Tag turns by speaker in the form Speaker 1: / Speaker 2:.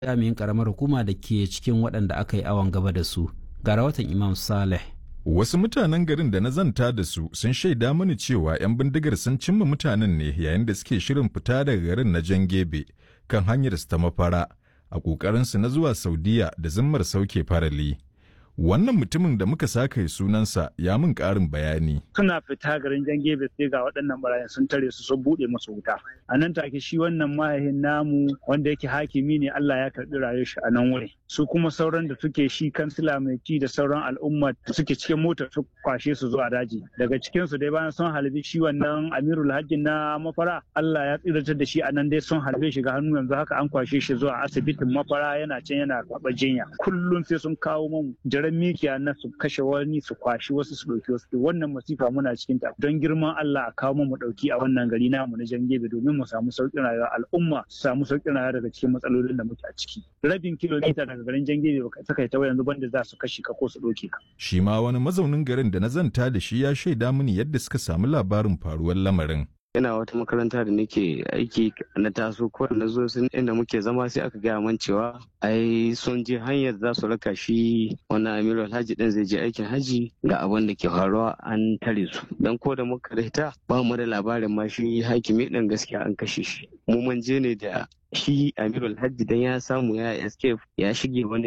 Speaker 1: jami'in karamar hukuma da ke cikin waɗanda aka yi awon gaba da su ga rahoton imam saleh
Speaker 2: Wasu mutanen garin da na zanta da su sun shaida mini cewa 'yan bindigar sun cimma mutanen ne yayin da suke shirin fita daga garin na Jangebe kan hanyar su ta mafara a ƙoƙarinsu na zuwa Saudiya da zimmar sauke farali. Wannan mutumin da muka saka sunansa ya min ƙarin bayani.
Speaker 3: Suna fita garin Jangebe sai ga waɗannan barayin sun tare su sun buɗe musu wuta. A nan take shi wannan mahaifin namu wanda yake hakimi ne Allah ya karɓi rayuwar shi a nan wuri. Su kuma sauran da suke shi kansila mai ci da sauran al'umma da suke cikin motar su kwashe su zuwa daji. Daga cikin su dai bayan sun halbi shi wannan Amirul Hajji na mafara Allah ya tsiratar da shi a nan dai sun halbe shi ga hannu yanzu haka an kwashe shi zuwa asibitin mafara yana can yana karɓar jinya. Kullum sai sun kawo mu jiran mikiya na su kashe wani su kwashi wasu su ɗauki wasu wannan masifa muna cikin ta don girman Allah a kawo mu ɗauki a wannan gari namu na Jangebe domin mu samu sauƙin rayuwa al'umma su samu sauƙin rayuwa daga cikin matsalolin da muke a ciki. Rabin kilomita daga garin Jangebe baka saka ta yanzu banda za su kashe ka ko su ɗauke ka.
Speaker 2: Shi ma wani mazaunin garin da na zanta da shi ya shaida mini yadda suka samu labarin faruwar lamarin.
Speaker 4: ina wata makaranta da nake aiki na taso ko na zo sun inda muke zama sai aka gaya man cewa ai sun je hanyar za su raka shi wannan amiru alhaji din zai je aikin haji ga abin da ke faruwa an tare su dan ko da muka rita ba mu da labarin ma shi hakimi din gaskiya an kashe shi mu mun je ne da shi amiru alhaji dan ya samu ya escape ya shige wani